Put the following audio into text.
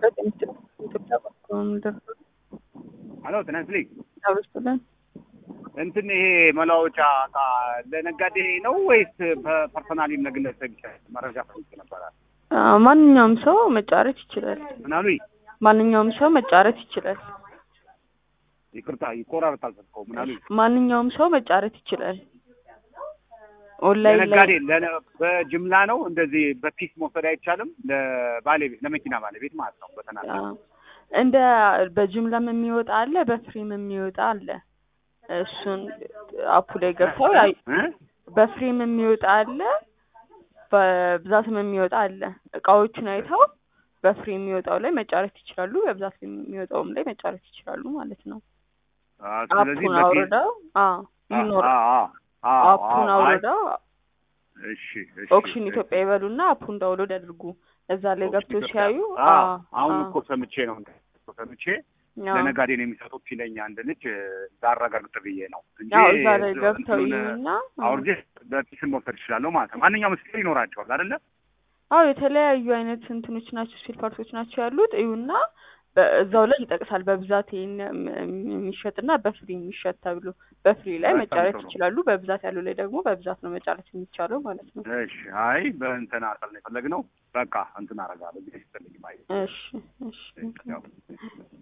ኢትዮጵያ ምድር ሄሎ ጤና ይስጥልኝ። አብስለን እንትን ይሄ መለዋወጫ እቃ ለነጋዴ ነው ወይስ በፐርሰናሊ ለግለሰብ ይችላል? መረጃ ፈልጌ ነበረ። ማንኛውም ሰው መጫረት ይችላል። ምን አሉኝ? ማንኛውም ሰው መጫረት ይችላል። ይቅርታ ይቆራረጣል ስልክዎ። ምን አሉኝ? ማንኛውም ሰው መጫረት ይችላል። ኦንላይን ላይ ለነጋዴ ለነ- በጅምላ ነው እንደዚህ በፒስ መውሰድ አይቻልም? ለባለቤት ለመኪና ባለቤት ማለት ነው። በተናጠል አዎ። እንደ በጅምላም የሚወጣ አለ፣ በፍሬም የሚወጣ አለ። እሱን አፑ ላይ ገብተው ያዩ። እ? በፍሬም የሚወጣ አለ፣ በብዛትም የሚወጣ አለ። እቃዎቹን አይተው በፍሬም የሚወጣው ላይ መጫረት ይችላሉ፣ በብዛት የሚወጣውም ላይ መጫረት ይችላሉ ማለት ነው። አዎ፣ ስለዚህ አፑን በፒስ አውርደው አዎ ይኖር አዎ፣ አዎ፣ አዎ፣ አፑን አዎ፣ አይ፣ አውርደው እሺ፣ እሺ፣ ኦክሽን ኢትዮጵያ ይበሉና አፑን ዳውንሎድ ያድርጉ። እዛ ላይ ኦክሽን ገብተው ኢትዮጵያ። ሲያዩ አዎ፣ አዎ፣ አሁን አዎ፣ እኮ ሰምቼ ነው እኮ ሰምቼ አዎ። ለነጋዴ ነው የሚሰጡት ሲለኝ አንድ ልጅ ላረጋግጥ ብዬ ነው እንጂ ያው እዛ ላይ ገብተው እንትኑን ይዩና አውርጄ በፒስን መውሰድ ይችላለሁ ማለት ነው። ማንኛውም ስቴር ይኖራቸዋል አይደለ? አዎ የተለያዩ አይነት እንትኖች ናቸው ስፔር ፓርቶች ናቸው ያሉት። እዩና በእዛው ላይ ይጠቅሳል በብዛት ይሄን የሚሸጥና በፍሪ የሚሸጥ ተብሎ በፍሪ ላይ በጣም መጫረት ጥሩ። ይችላሉ። በብዛት ያለው ላይ ደግሞ በብዛት ነው መጫረት የሚቻለው ማለት ነው። እሺ። አይ በእንትን አሰል ነው የፈለግነው። በቃ እንትን አደርጋለሁ ጊዜ ስትልኝ ማለት እሺ እሺ ነው።